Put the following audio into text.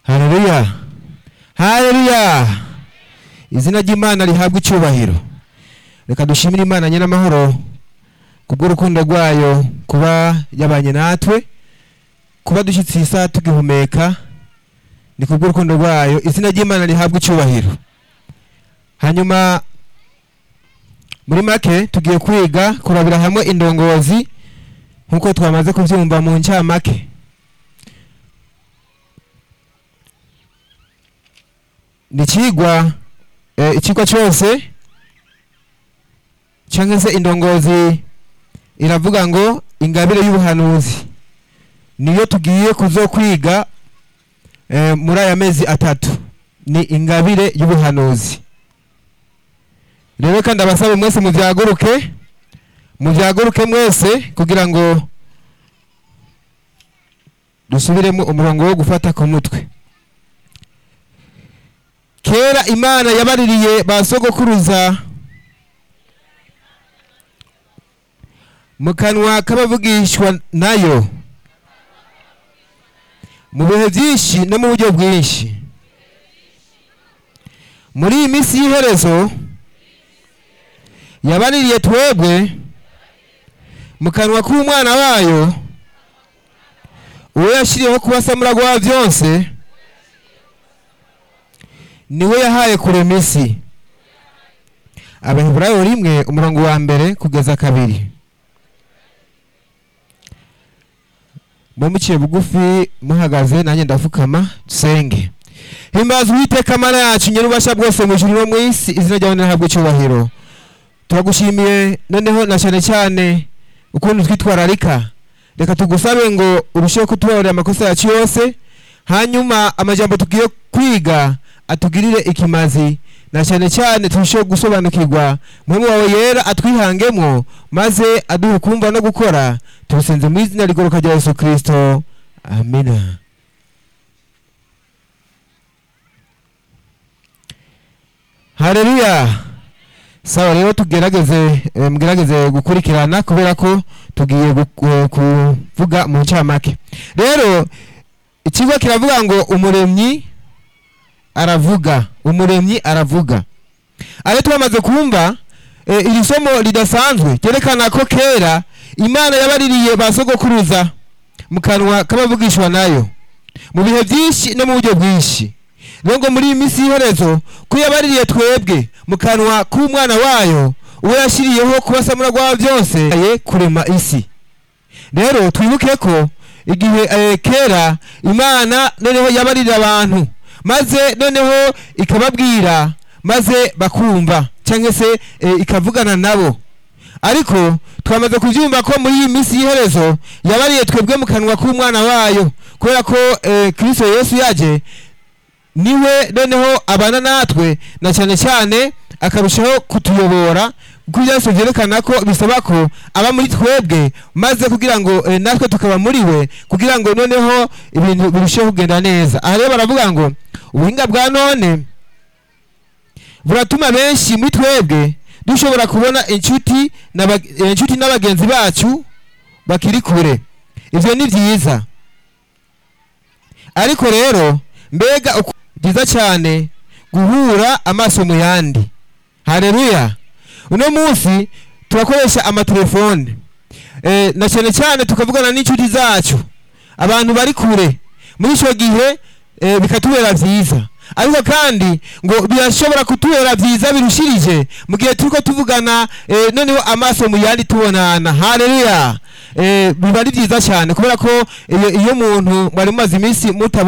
haleluya haleluya izina ry'imana rihabwa icyubahiro reka dushimire imana nyiramahoro kubw'urukundo rwayo kuba yabanye natwe kuba dushyitse iyi saha tugihumeka ni kubw'urukundo rwayo izina ry'imana rihabwa icyubahiro hanyuma muri make tugiye kwiga kurabira hamwe indongozi nk'uko twamaze kubyumva mu ncamake ni ikigwa ikigwa cyose cyangwa se indongozi iravuga ngo ingabire y'ubuhanuzi niyo tugiye kuzo kwiga muri aya mezi atatu ni ingabire y'ubuhanuzi rero kandi abasaba mwese mubyaguruke mubyaguruke mwese kugira ngo dusubiremo umurongo wo gufata ku mutwe kera imana yabaririye ba sogokuruza mu kanwa k'abavugishwa nayo mu bihe byinshi no mu buryo bwinshi muri iyi minsi y'iherezo yabaririye twebwe mu kanwa k'umwana wayo uwo yashyiriyeho kubasamura rwa byose niwe yahaye kurema isi abaheburayo rimwe umurongo wa mbere kugeza kabiri mumuciye bugufi muhagaze nanjye ndapfukama dusenge himbaza uwiteka amara yacu nyir'ububasha bwose mu ijuru no mu isi izina ryawe nirahabwa icyubahiro turagushimiye noneho na cyane cyane ukuntu twitwararika reka tugusabe ngo urusheho kutubabarira amakosa yacu yose hanyuma amajambo tugiye kwiga atugirire ikimazi na cyane cyane turusheho gusobanukirwa muri wawe yera atwihangemo maze aduhe kumva no gukora tubisenze mu izina rigoroka rya yesu kirisito amina hareruya sawa rero tugerageze mugerageze gukurikirana kubera ko tugiye kuvuga mu ncamake rero ikigo kiravuga ngo umuremyi aravuga umuremyi aravuga aho twamaze kumva iri somo ridasanzwe ryerekana ko kera imana yabaririye ba sogokuruza mu kanwa k'abavugishwa nayo mu bihe byinshi no mu buryo bwinshi rero ngo muri iyi minsi y'iherezo ko yabaririye twebwe mu kanwa k'umwana wayo uwo yashyiriyeho kubasamura rwa byose kurema isi rero twibuke ko igihe kera imana noneho yabaririye abantu maze noneho ikababwira maze bakumva cyangwa se ikavugana nabo ariko twamaze kubyumva ko muri iyi minsi y'iherezo yabariye twebwe mu kanwa k'umwana wayo kubera ko kirisito yesu yaje niwe noneho abana natwe na cyane cyane akarushaho kutuyobora kuko byose byerekana ko bisaba ko aba muri twebwe maze kugira ngo natwe tukaba muri we kugira ngo noneho ibintu birusheho kugenda neza aha rero baravuga ngo ubuhinga bwa none buratuma benshi muri twebwe dushobora kubona inshuti inshuti na bagenzi bacu bakiri kure ibyo ni byiza ariko rero mbega byiza cyane guhura amaso mu yandi hareruya uno munsi turakoresha amatelefone na cyane cyane tukavugana n'inshuti zacu abantu bari kure muri icyo gihe bikatubera byiza ariko kandi ngo birashobora kutubera byiza birushirije mu gihe turi ko tuvugana noneho amaso mu yandi tubonana hareruya biba ari byiza cyane kubera ko iyo umuntu mwari mumaze iminsi mutabona